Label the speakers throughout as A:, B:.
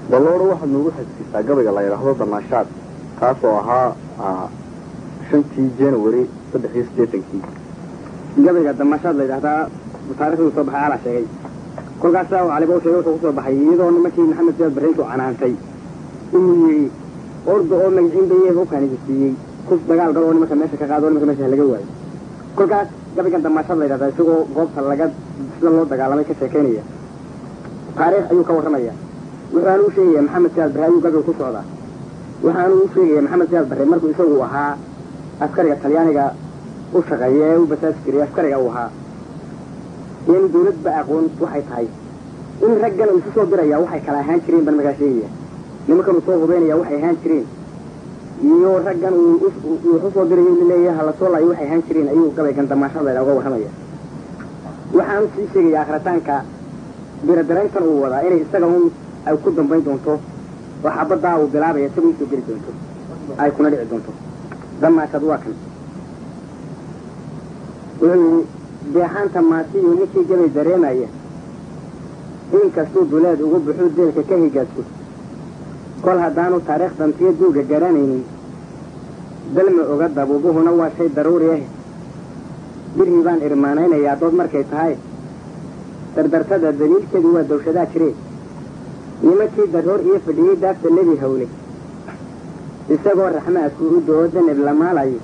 A: balloodho waxaad noogu xasuusisaa gabayga la yidhaahdo damaashaad kaas oo ahaa shantii january saddex iyo siddeetankii
B: gabayga damashaad la yidhahdaa taarikhdu soo baxay alaa sheegay kolkaas saa caliba u sheegay wuxuu kusoo baxay iyadoo nimankii maxamed siyaad barreyntu canaantay inuu yidhi orda oo magiciin baye hubkaanigi siiyey kus dagaal gal oo nimanka meesha ka qaado o nimanka meesha laga waayo kolkaas gabaygan damashaad la yidhahdaa isagoo goobta laga sida loo dagaalamay ka sheekaynaya taariikh ayuu ka warramaya wuxaanu u sheegaya maxamed siyaad barre ayuu gabayga ku socdaa waxaanu u sheegaya maxamed siyaad barre markuu isagu ahaa askariga talyaaniga u shaqeeya ee u basaasi jiray askariga uu ahaa in dawladba aqoon waxay tahay in raggan uu isu soo diraya waxay kala ahaan jireen baan magaa sheegaya nimankan uu soo hubeynaya waxay ahaan jireen iyo raggan uu wuxu soo dirayo laleeyahay hala soo laayo waxay ahaan jireen ayuu gabaygan damaashada laydhaa uga warramaya waxaanu sii sheegaya akhritaanka biradarayntan uu wadaa inay isaga un ay ku dambayn doonto oo xabaddaa uu bilaabaya isagu usoo geli doonto ay kuna dhici doonto damaashad waa kan wuxuu yidhi beexaanta maasiyu ninkii gabay dareemaya inkastuu duleed ugu buxuu deelka ka higaadku kol haddaanu taariikh dantiyo duuga garanaynin dalma oga dabuubuhuna waa shay daruuri ah birhii baan irmaanaynayaa dood markay tahay dardartada daliilkeedu waa dawshadaa jireen nimankii daroor iyo fadhiyey daafta nebi hawle isagoo raxmaadku u do-o danab la maalayo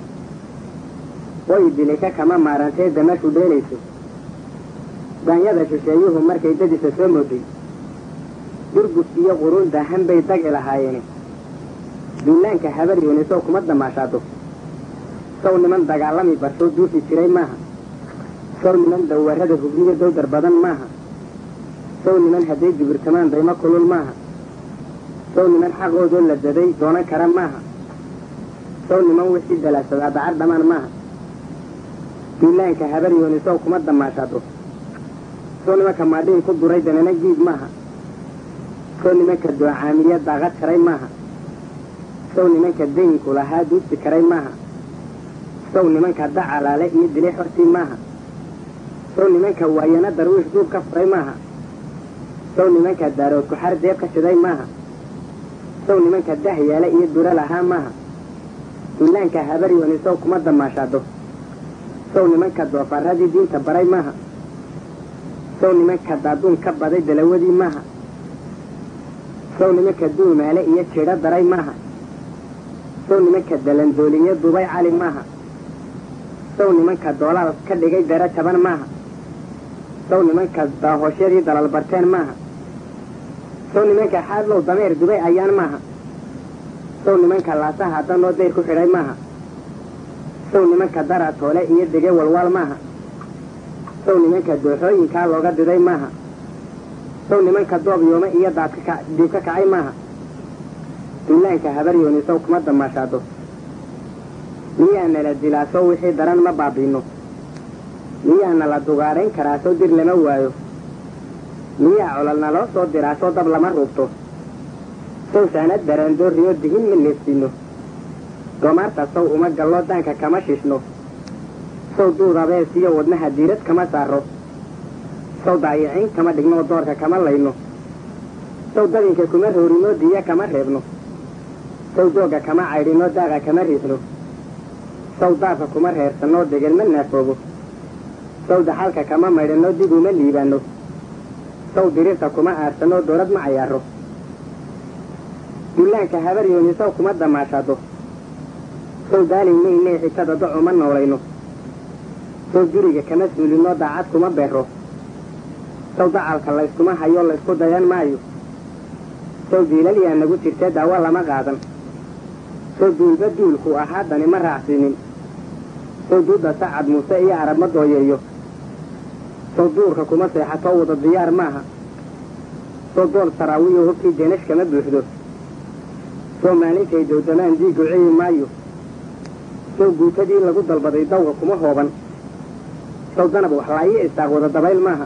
B: way dilika kama maarantee damashu dheelayso daanyada shisheeyuhu markay dadisa soo mooday durgus iyo quruun daahan bay dagi lahaayeene duulaanka habar yoonisow kuma damaashaado sow niman dagaalami barsoo duufi jiray maaha sow niman dawarrada hubniyo dowdar badan maaha sow niman hadday jibirtamaan daymo kulul maaha sow niman xaqoodoo la daday doonan kara maaha sow niman wixii dalaashadaa dacar dhammaan maaha duulaanka habar yoonisow kuma damaashaado sow nimanka maadhiin ku duray danana giid maaha sow nimanka doocaamiya daaqad jaray maaha sow nimanka dayinku lahaa duudsi karay maaha sow nimanka dacalaale iyo dilay xortii maaha sow nimanka waayana darwiish duub ka furay maaha sow nimanka daarood kuxar deeb ka shiday maaha sow nimanka dahyaale iyo dura lahaa maaha duulaanka habar yoonisow kuma damaashaado sow nimanka doofaarradii diinta baray maaha sow nimanka daaduun ka baday dalawadii maaha sow nimanka duumaale iyo jidho daray maaha sow nimanka dalandooliye dubay cali maaha sow nimanka doolaal ka dhigay dara jaban maaha sow nimanka daahoosyadii dalal barteen maaha sow nimanka xaadlow dameer dubay ayaan maaha sow nimanka laasaha danoo dayr ku xidhay maaha sow nimanka dara toole iyo dege walwaal maaha sow nimanka dooxooyinkaa looga diday maaha sow nimanka doob yoome iyo daadka diib ka kacay maaha duulaanka habar yoonisow kuma damaashaado miyaa nala dilaa sow wixii daran ma baabiino miyaa nala dugaarayn karaa sow dir lama waayo miyaa colol naloo soo diraa soo dab lama ruubto sow saanad daraandooriyo dihin ma neefsiino doomaarta sow uma galloo daanka kama shishno sow duudabees iyo wadnaha diirad kama saaro sow daayiciin kama dhigno doorka kama layno sow dabinka kuma roorinoo diya kama reebno sow doogga kama caydhinoo daaqa kama riixno sow daafka kuma reersanoo degel ma naafoobo sow daxalka kama maydhanoo dib uma liibaanno sow dirirta kuma aarsanoo doorad ma cayaaro dullaanka habar yooni sow kuma damaashaado sow daalin maynee xitada doc uma noolayno sow guriga kama suulinoo daacad kuma beero sow dacalka layskuma hayo laysku dayan maayo sow diilalyaa nagu jirtee daawo lama qaadan sow duulba duulku ahaa dani ma raacsiinin sow duudda sacad muuse iyo arab ma dooyeeyo sow duurka kuma seexatoo wada diyaar maaha sow dool saraawiyo hubkii deenash kama buuxdo sow maalintay dowdamaan diiggu ciyi maayo sow guutadii lagu dalbaday dawga kuma hooban sow danab waxlaayo isaaq wada dabayl maaha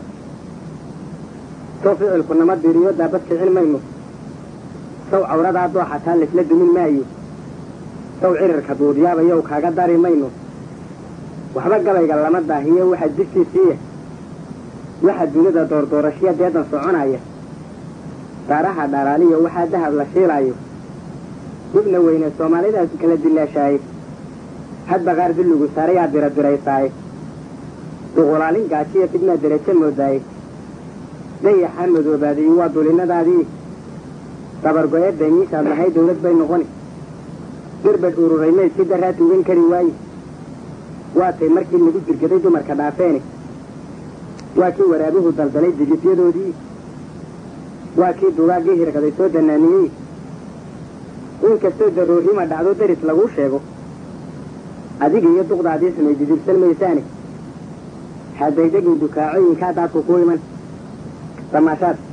B: sow ficilku nama diriyo daabad kicin mayno sow cawradaa dooxataa laysla dumin maayo sow cirirka duudiyaabayow kaaga dari mayno waxba gabayga lama daahiyo waxa dibtiisiiya waxa dunida doordoorashya deedan soconaya daaraha dhalaaliyo waxaa dahab la shiilaayo dibna weyne soomaalidaas kala dilaashaaye hadba qaar dulligu saarayaa diradiraysaaye duqulaalin gaajiya fidnaa derajo moodaaye dayaxaa madoobaadayi waa dulinnadaadii dabargo-ee daymiishaad lahay dawlad bay noqoni dirbadh ururay maydkii daraa tugan kari waaye waatay markii lagu jirgaday dumarka dhaafeene waa kii waraabuhu daldalay digifyadoodii waa kii dugaaggii hirqaday soo danaaniyey inkastoo daroorrima dhacdo daris laguu sheego adiga iyo duqdaadii samay didibsan maysaane haddaydegin dukaacooyinkaa daadku ku iman damaashaad